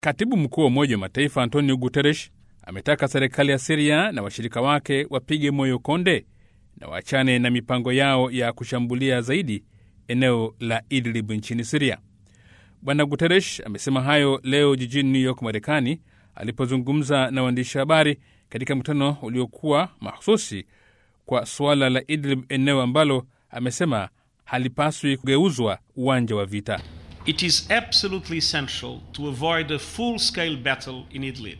Katibu mkuu wa Umoja wa Mataifa Antonio Guterres ametaka serikali ya Siria na washirika wake wapige moyo konde na waachane na mipango yao ya kushambulia zaidi eneo la Idlib nchini Siria. Bwana Guterres amesema hayo leo jijini New York, Marekani, alipozungumza na waandishi habari katika mkutano uliokuwa mahususi kwa suala la Idlib, eneo ambalo amesema halipaswi kugeuzwa uwanja wa vita. It is absolutely essential to avoid a full-scale battle in Idlib.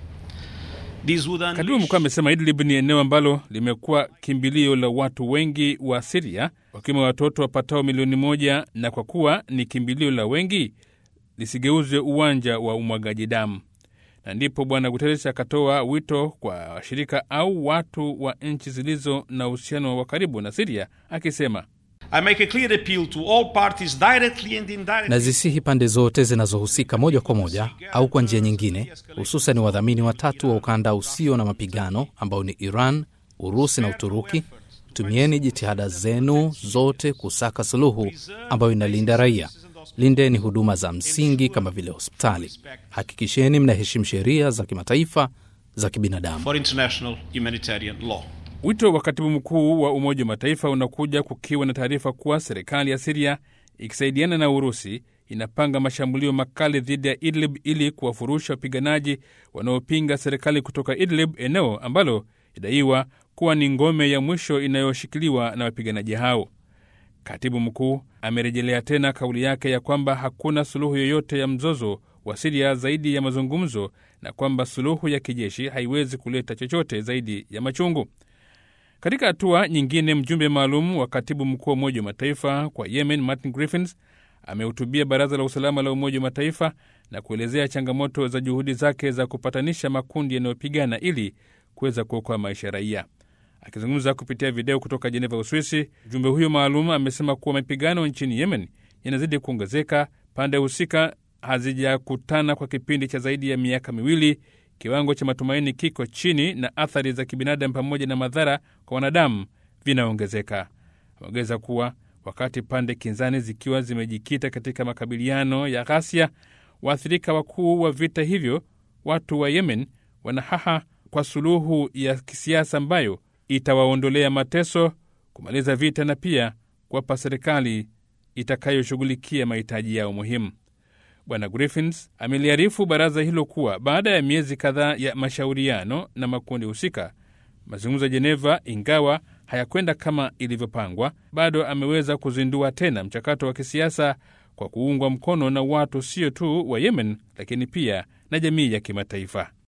This would Katibu mkuu amesema Idlib ni eneo ambalo limekuwa kimbilio la watu wengi wa Siria, wakiwemo watoto wapatao milioni moja, na kwa kuwa ni kimbilio la wengi lisigeuzwe uwanja wa umwagaji damu. Na ndipo Bwana Guterres akatoa wito kwa washirika au watu wa nchi zilizo na uhusiano wa karibu na Siria akisema I make a clear appeal to all parties directly and indirectly. Nazisihi pande zote zinazohusika moja kwa moja au kwa njia nyingine, hususan wadhamini watatu wa ukanda usio na mapigano ambao ni Iran, Urusi na Uturuki. Tumieni jitihada zenu zote kusaka suluhu ambayo inalinda raia. Lindeni huduma za msingi kama vile hospitali. Hakikisheni mnaheshimu sheria za kimataifa za kibinadamu. for international humanitarian law. Wito wa katibu mkuu wa Umoja wa Mataifa unakuja kukiwa na taarifa kuwa serikali ya Siria ikisaidiana na Urusi inapanga mashambulio makali dhidi ya Idlib ili kuwafurusha wapiganaji wanaopinga serikali kutoka Idlib, eneo ambalo idaiwa kuwa ni ngome ya mwisho inayoshikiliwa na wapiganaji hao. Katibu mkuu amerejelea tena kauli yake ya kwamba hakuna suluhu yoyote ya mzozo wa Siria zaidi ya mazungumzo na kwamba suluhu ya kijeshi haiwezi kuleta chochote zaidi ya machungu. Katika hatua nyingine, mjumbe maalum wa katibu mkuu wa Umoja wa Mataifa kwa Yemen, Martin Griffiths, amehutubia Baraza la Usalama la Umoja wa Mataifa na kuelezea changamoto za juhudi zake za kupatanisha makundi yanayopigana ili kuweza kuokoa maisha ya raia. Akizungumza kupitia video kutoka Jeneva, Uswisi, mjumbe huyo maalum amesema kuwa mapigano nchini Yemen yanazidi kuongezeka, pande husika hazijakutana kwa kipindi cha zaidi ya miaka miwili kiwango cha matumaini kiko chini na athari za kibinadamu pamoja na madhara kwa wanadamu vinaongezeka. Ameongeza kuwa wakati pande kinzani zikiwa zimejikita katika makabiliano ya ghasia, waathirika wakuu wa vita hivyo, watu wa Yemen, wanahaha kwa suluhu ya kisiasa ambayo itawaondolea mateso, kumaliza vita na pia kuwapa serikali itakayoshughulikia mahitaji yao muhimu. Bwana Griffiths ameliarifu baraza hilo kuwa baada ya miezi kadhaa ya mashauriano na makundi husika, mazungumzo ya Jeneva, ingawa hayakwenda kama ilivyopangwa, bado ameweza kuzindua tena mchakato wa kisiasa kwa kuungwa mkono na watu sio tu wa Yemen, lakini pia na jamii ya kimataifa.